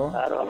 alo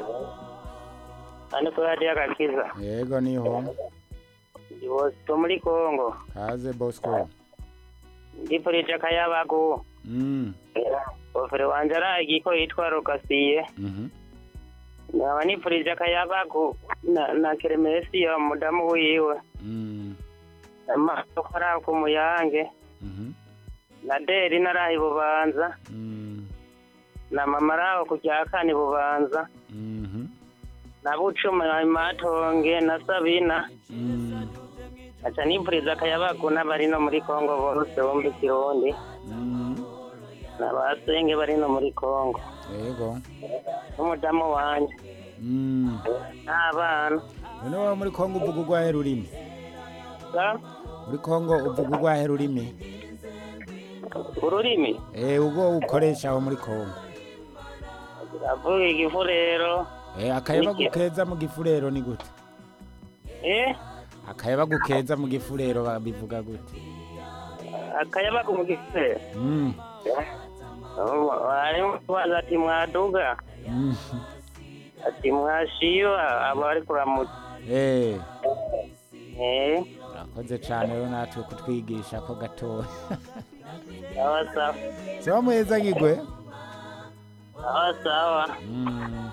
hano kuri radiyo agakiza yego niho ndi bosito muri kongo kaze bosco ndipfurije akayabagu mm. ofere wanje aragi ko yitwa rogasiye mhm. nkaba nipfurije akayabagu na, na keremesiyo mudamu wiwe Mm. amaso ari ku muyange Mhm. na deri narahi bubanza Mm. na mama araho ku rya kane bubanza Mhm. na bucuma matonge na sabina Mm. aca nipfuriza akayabagu n'abari no muri kongo bose bombi kirundi Mm. n'abasenge bari no muri kongo yego n'umudamu wanje Mm. n'abana none wowe muri kongo uvuga urwahe rurimi Sa? muri kongo uvuga urwahe rurimi ururimi eh ubwo ukoresha aho muri kongo avuga igifurero eh akayabagu Niki? keza mu gifurero ni gute eh akayabagu keza mu gifurero babivuga gute akayabagu mu gifurero Mm. harimo kubaza ati mwaduga Mm. ati mwashiyo aba ari kuramutsa eh eh urakoze cyane rero natwe kutwigisha ko gatoya sawa sawa sawa muheza ngigwe sawa sawa Mm.